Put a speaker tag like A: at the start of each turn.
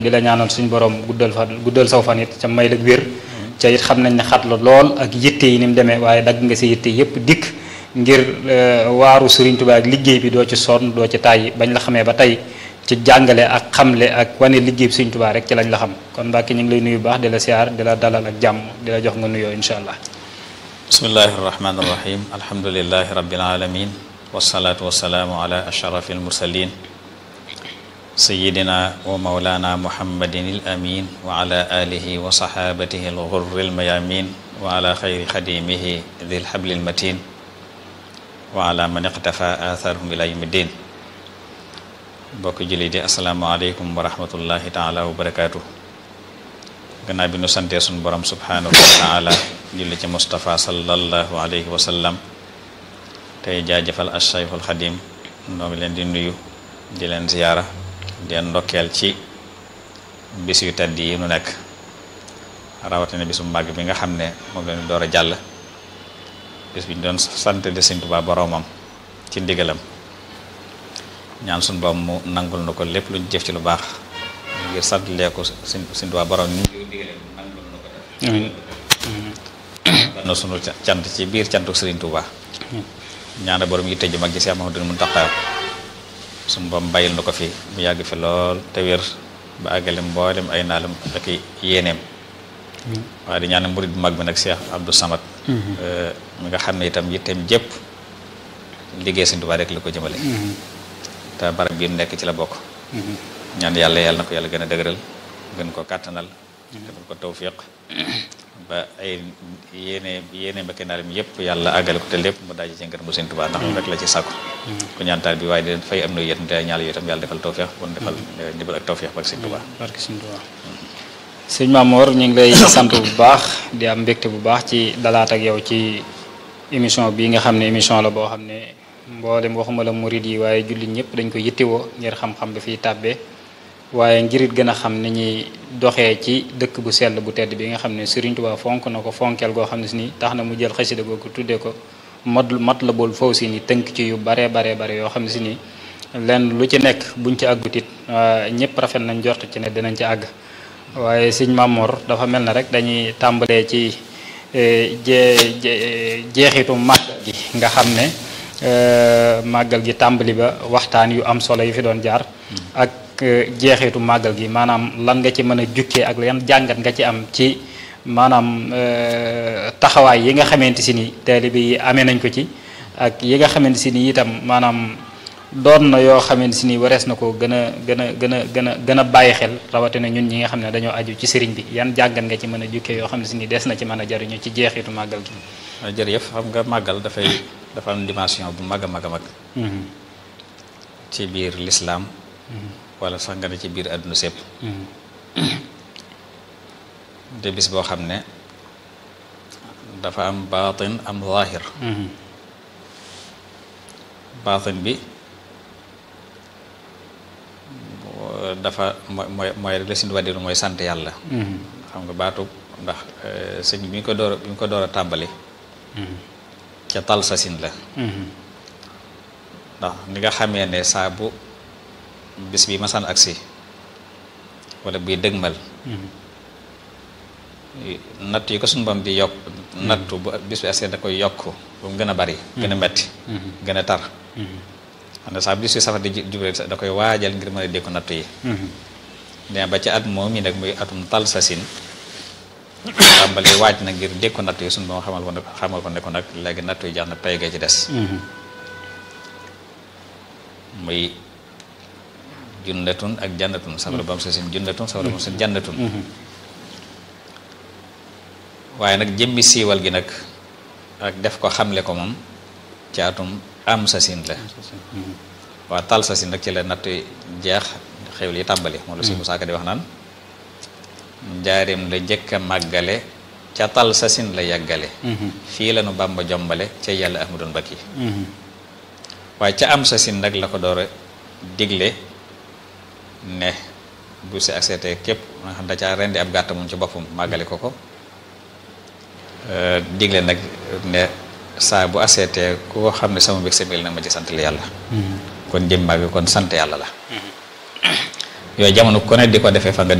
A: di la ñaanal suñu borom guddal fan guddal saw fan it ca may la wér ca it xam nañ ne xat la lool ak yitte yi ni mu demee waaye dagg nga si yitte yëpp dikk ngir waaru Serigne Touba ak liggéey bi doo ci sonn doo ci tàyyi bañ la xamee ba tey ci jàngale ak xamle ak wane liggéey bi Serigne Touba rek ci lañ la xam kon Mbàkke ñu ngi lay nuyu bu baax di la siyaar di la dalal ak jàmm di la jox nga nuyoo incha allah.
B: bismillahi irrahmani irrahim alhamdulilahi rabbil alamin wasalaatu wasalaamu ala ashrafi almursalin sayidina wa maulana muhammadin il amin wa ala alihi wa sahabatihi alghurri almayamin wa ala xayri xadimihi dil habli almatin wa ala man iqtafa atharhum ila yawmi ddin bokk julli di asalaamualeykum wa rahmatullahi taala wa barakatuh gannaaw bi nu santee suñu borom subhanahu wa taala julli ci Moustapha sallallahu alayhi wa sallam tey jaajëfal Cheikhul Xadim noo ngi leen di nuyu di leen ziyaara di leen ndokkeel ci bis yu tedd yi nu nekk rawatina bisu màgg bi nga xam ne moom leen door a jàll bis bi ñu doon sant de Sëñ Tuubaa boroomam ci ndigalam ñaan suñu borom mu nangul na ko lépp lu ñu jëf ci lu baax ngir sant lee ko Sëñ Sëñ Tuubaa boroom ni ñu digalee nangul na ko def na sunu cant ci biir cantu Sëriñ Tuubaa ñaana borom yi tëju mag ji Seex Muhammadul Muntaxa suñu borom bàyyil na ko fi mu yàgg fi lool te wér ba àggale mboolem ay naalam ak yéeneem waaye di ñaan murid bu mag bi nag Cheikh Abdou Samad mi nga xam ne itam yitteem jépp liggéey Sëriñ Tuubaa rek la ko jëmale te barab bi mu nekk ci la bokk ñaan yàlla yàlla na ko yàlla gën a dëgëral gën ko kàttanal defal ko tawfiq ba ay yéene yéene mbakki naalam yëpp yàlla àggale ko te lépp mu daje ci ngërëm bu Sëriñ Tuubaa ndax rek la ci sàkku ku ñaantaal bi waaye di fay am na yéen te ñaal yooyu itam yàlla defal tawfiq bon defal ndibal ak tawfiq ba Sëriñ Tuubaa
A: barke Sëriñ Tuubaa sëñ Mamoor ñu ngi lay sant bu baax di am mbégte bu baax ci dalaat ak yow ci émission bii nga xam ne émission la boo xam ne mboolem waxuma la murid yi waaye jullit ñëpp dañ ko yittewoo ngir xam-xam dafiy tàbbee waaye ngirit gën a xam ni ñuy doxee ci dëkk bu sell bu tedd bi nga xam ne Serigne Touba fonk na ko fonkeel goo xam ne si ni tax na mu jël xasida googu tuddee ko mat mat la bool faw si ni tënk ci yu baree baree bare yoo xam ne si ni lenn lu ci nekk buñ ci àggutit ñëpp rafet nañ jort ci ne dinañ ci àgg waaye sëñ Mamor dafa mel na rek dañuy tàmbalee ci jee jeexitu màggal gi nga xam ne màggal gi tàmbali ba waxtaan yu am solo yu fi doon jaar ak jeexitu màggal gi maanaam lan nga ci mën a jukkee ak yan jàngat nga ci am ci maanaam taxawaay yi nga xamante si ni taalibe yi amee nañ ko ci ak yi nga xamante si ni itam maanaam doon na yoo xamante si ni warees na ko gën a gën a gën a gën a gën a bàyyi xel rawatina ñun ñi nga xam ne dañoo aju ci sëriñ bi yan jàngat nga ci mën a jukkee yoo xam ne si ni des na ci mën a jariñu ci jeexitu màggal gi.
B: jërëjëf xam nga màggal dafay dafa am dimension bu mag a mag a mag. ci biir lislaam wala sax nga ne ci biir àdduna sépp de bis boo xam ne dafa am baatin am zaahir baatin bi dafa mooy mooy rek la si wàddiru mooy sant yàlla xam nga baatu ndax sëñ bi ñu ko door bi ñu ko door a tàmbali ca tal sa sin la ndax ni nga xamee ne saa bu bis bi masaan agsi wala buy dëgmal natt yi ko suñu bam di yokk nattu bu bis bi agsee da koy yokk ba mu gën a bari gën a metti gën a tar xam ne saa bis bi safar di jublee da koy waajal ngir mën a dékku nattu yi ne ba ci at moom yi nag muy atum tal sa sin tàmbali waaj na ngir dékku nattu yi suñu bam xamal ko ne xamal ko ne ko nag léegi nattu yi jax na pay gee ci des muy junnatun ak jannatun safara bam sa sin junnatun safara bam sa sin jannatun waaye nag jëmmi siiwal gi nag ak def ko xamle ko moom ci atum am sa sin la waa tal sa sin nag ci la natt jeex xewli yi tàmbali moom la si Musaa Ka di wax naan njaarim la njëkk a màggale ca tal sa sin la yàggale fii la nu Bàmba jombale ca yàlla ahmadun bakki waaye ca am sa sin nag la ko door a digle ne bu si accepté képp nga xam da caa rendi ab gàtt moom ci boppam màggale ko ko digle nag ne saa bu accepté koo xam ne sama mbég sa mil nag ma ci sant la yàlla kon jëm màgg kon sant yàlla la yooyu jamono ku ne di ko defee fa nga